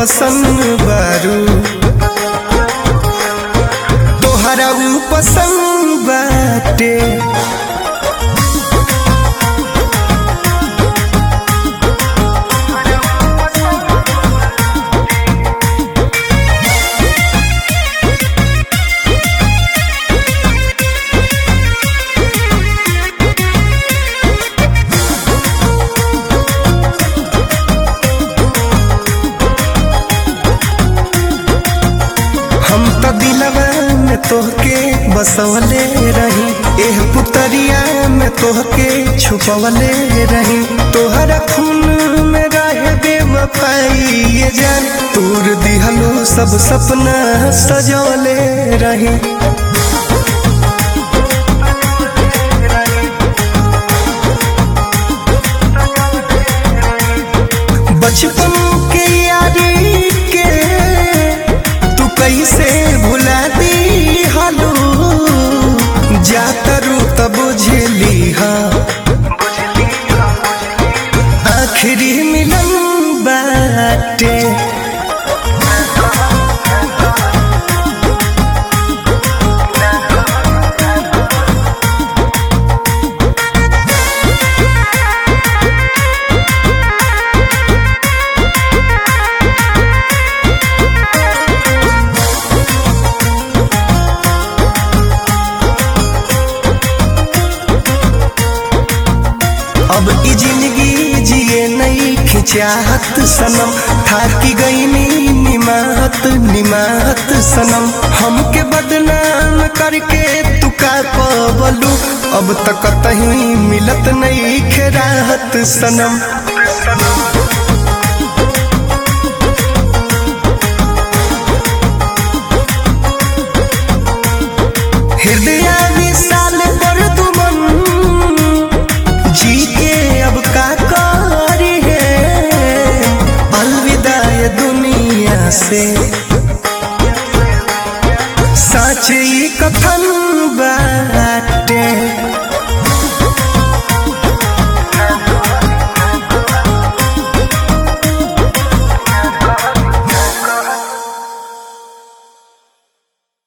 पसंद बारू तोहरा ऊ पसंद बाटे हम तो दिलवा में तोहके बसवले रही एह पुतरिया में तोहके छुपवले रही तोहरा खून में रहे बेवफाई ये जान तूर दिहलो सब सपना सजवले रही बचपन के यारी के तू कैसे भुला दी हालू जातरू तब बुझली हा आखिरी मिलन बाटे अब ई जिंदगी जिए नहीं खिचाहत सनम थाकी गई नी निमाहत निमाहत सनम हमके बदनाम करके तू का पवलू अब तक कहीं मिलत नहीं खेराहत सनम